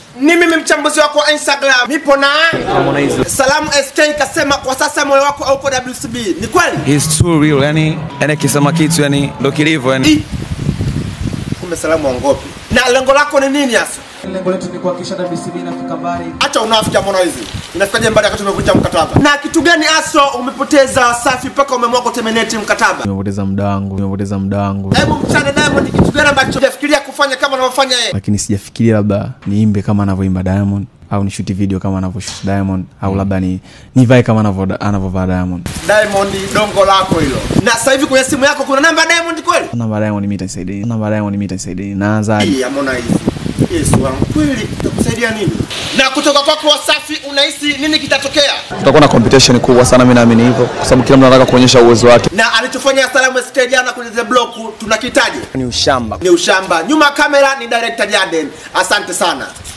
Ni mimi mchambuzi wako wa Instagram. Nipo na Harmonize. Salamu SK kasema kwa sasa moyo wako haupo WCB. Ni kweli? He's too real, yani yani akisema kitu yani ndo kilivyo yani. I. Kumbe Salamu wangopi. Na lengo lako ni nini hasa? Lengo letu ni kuhakikisha WCB inafika mbali. Acha unafiki Harmonize. Inafikaje mbali wakati umevunja mkataba? Na kitu gani aso umepoteza Wasafi mpaka umeamua kuterminate mkataba? nimepoteza muda wangu nimepoteza muda wangu Hebu mchane Diamond, kitu gani ambacho hujafikiria kufanya kama anavyofanya yeye? lakini sijafikiria labda niimbe kama anavyoimba diamond au nishuti video kama anavyoshuti diamond au labda ni nivae kama anavyo- anavyovaa diamond Diamond, dongo lako hilo. Na sasa hivi kwenye simu yako kuna namba ya Diamond kweli? namba ya diamond mi itanisaidie namba ya diamond mi itanisaidie naanzaje Hii Harmonize. Yesu wangu kweli itakusaidia nini? Na kutoka kwako Wasafi unahisi nini kitatokea? Tutakuwa na competition kubwa sana, mimi naamini hivyo, kwa sababu kila mtu anataka kuonyesha uwezo wake. Na alichofanya Salamu SK jana kwenye The Block tunakitaje? Ni ushamba. Ni ushamba. Nyuma ya kamera ni director Jaden. Asante sana.